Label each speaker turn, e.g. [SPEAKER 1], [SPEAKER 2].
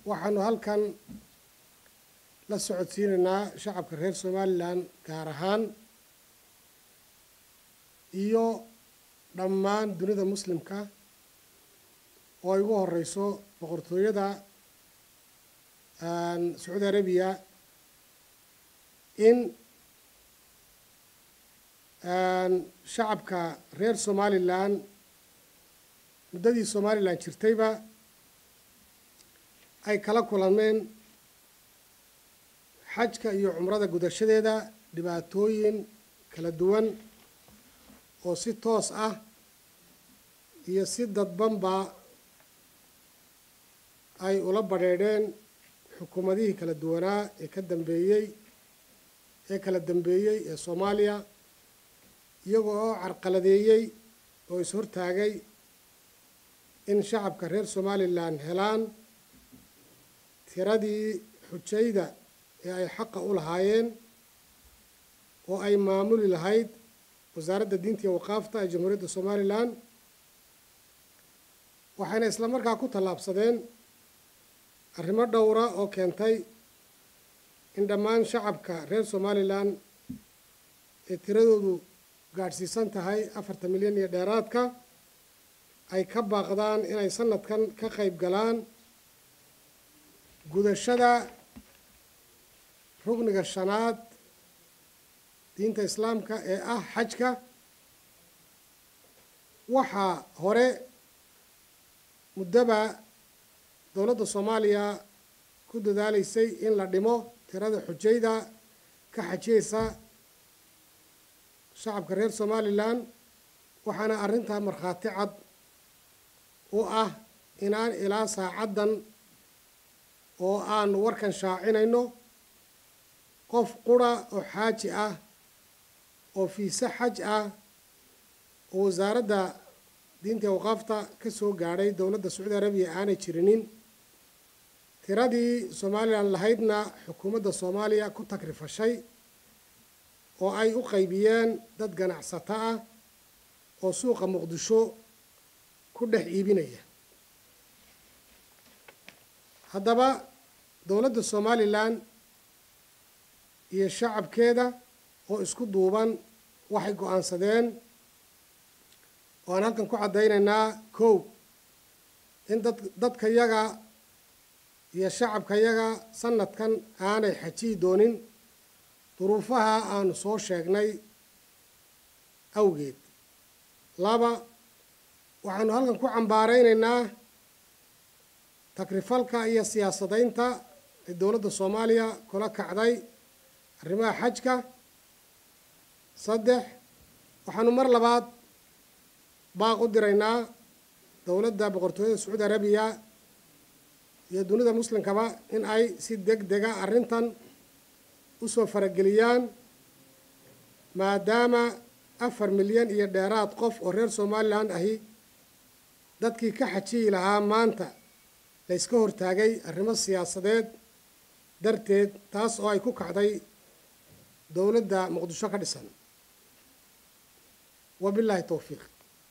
[SPEAKER 1] waxaanu halkan la socodsiinaynaa shacabka reer somalilan gaar ahaan iyo dhammaan dunida muslimka oo ay ugu horeyso boqortooyada sacuudi arabiya in shacabka reer somalilan muddadii somalilan jirtayba ay kala kulameen xajka iyo cumrada gudashadeeda dhibaatooyin kala duwan oo si toos ah iyo si dadbanba ay ula badheedheen xukuumadihii kala duwanaa ee ka dambeeyey ee kala dambeeyey ee soomaaliya iyagoo oo carqaladeeyey oo is-hortaagay in shacabka reer somalilan helaan tiradii xujayda ee ay xaqa u lahaayeen oo ay maamuli lahayd wasaaradda diinta iyo waqaafta ee jamhuuriyadda somalilan waxayna isla markaa ku tallaabsadeen arrimo dhowra oo keentay in dhammaan shacabka reer somalilan ee tiradoodu gaadhsiisan tahay afartan milyan iyo dheeraadka ay ka baaqdaan inay sanadkan ka qayb galaan gudashada rugniga shanaad diinta islaamka ee ah xajka waxaa hore muddoba dowladda soomaaliya ku dadaaleysay in la dhimo tirada xujayda ka xajiyeysa shacabka reer somalilan waxaana arrintaa markhaati cad u ah inaan ilaa saacaddan oo aanu warkan shaacinayno qof qura oo xaaji ah oo fiise xaj ah oo wasaaradda diinta waqaafta ka soo gaadhay dowladda sacuudi arabiya aanay jirinin tiradii somalilan lahaydna xukuumadda soomaaliya ku takrifashay oo ay u qaybiyeen dad ganacsato ah oo suuqa muqdisho ku dhex iibinaya haddaba dowladda somalilan iyo shacabkeeda oo isku duuban waxay go-aansadeen oo aan halkan ku caddaynaynaa kow in dad dadka yaga iyo shacabka yaga sanadkan aanay xajiyi doonin duruufaha aanu soo sheegnay awgeed laba waxaanu halkan ku cambaaraynaynaa takrifalka iyo siyaasadaynta ee dowladda soomaaliya kula kacday arrimaha xajka saddex waxaanu mar labaad baaq u diraynaa dowladda boqortooyada sacuudi arabiya iyo dunida muslimkaba in ay si deg dega arrintan usoo farageliyaan maadaama afar milyan iyo dheeraad qof oo reer somalilan ahi dadkii ka xajiyi lahaa maanta layska hortaagay arrimo siyaasadeed darteed taas oo ay ku kacday dowladda muqdisho ka dhisan wabilaahi towfiiq